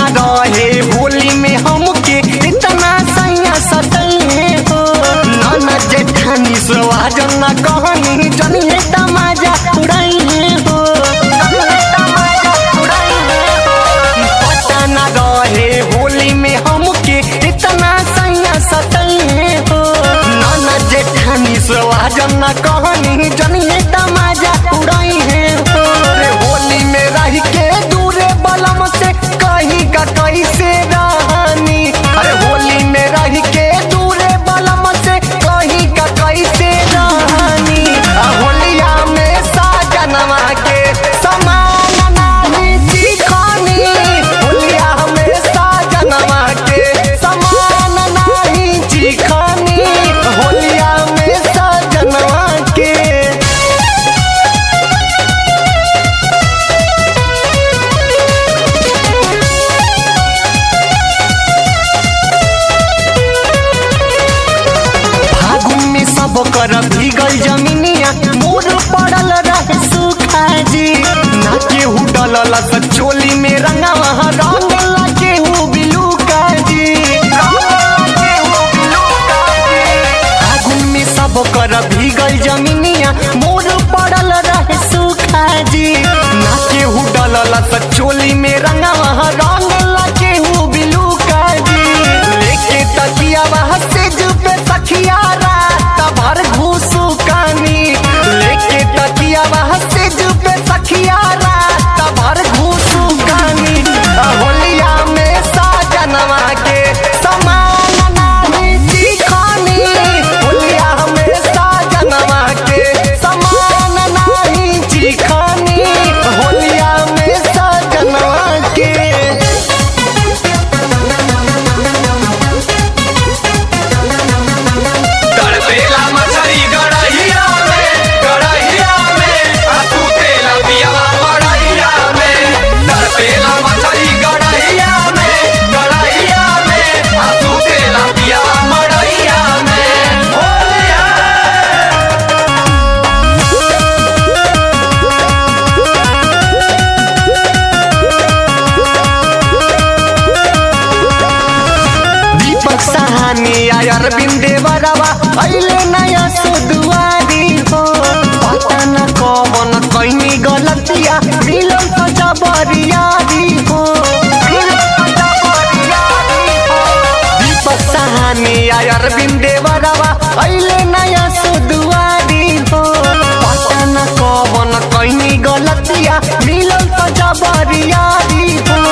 न रहे होली में हमके इतना सैया सतैले हो नाना जेठानी सवाज न कहनी जनिए तमाजा उड़ैले हो जनिए तमाजा उड़ैले हो। पता न रहे होली में हमके इतना सैया सतैले हो नाना जेठानी सवाज न कहनी जनिए तमाजा उड़ैले हो रे होली में रह के दूरे बलम से कहीं का कैसे रहनी अरे होली में रह के दूरे बलम से कहीं का कैसे रहनी आ होलिया में साजनवा के समान नाही दिखनी होलिया में साजनवा के समान नाही दिखनी होलिया में साजनवा के फागुन में सब कर भीगल जमीनिया मोर पड़ल रहे सुखा जी ना केहू डलल चोली में रंगवा रंग ला केहू बिलू काजी फागुन में सब कर भीगल जमीनिया मोर पड़ल रहे सुखा जी ना केहू डलल चोली में रंगवा रंग ला केहू बिलू काजी लेके तकिया वहाँ से जुबे सखिया रात भर घूसू कानी लेके तकिया वहाँ से जुबे सखिया रात भर घूसू कानी आ होलिया में साजनवा के समान नाही दिखानी होलिया में साजनवा के समान नाही दिखानी होलिया में साजनवा के तड़पेला मछली गड़हिया में गड़हिया में आ तू तेला पियावा मड़हिया में तड़पेला मछली गड़हिया में गड़हिया में आ तू तेला पियावा मड़हिया में होलिया दीपक सहानी आयर बिंदे बरवा अइले नया सुदुआरी हो पता न कवन कइनी गलतिया मिलल तो जबरियारी हो दीपक सहानी आयर बिंदे बरवा अइले नया सुदुआरी हो पता न कवन कइनी गलतिया मिलल तो जबरियारी हो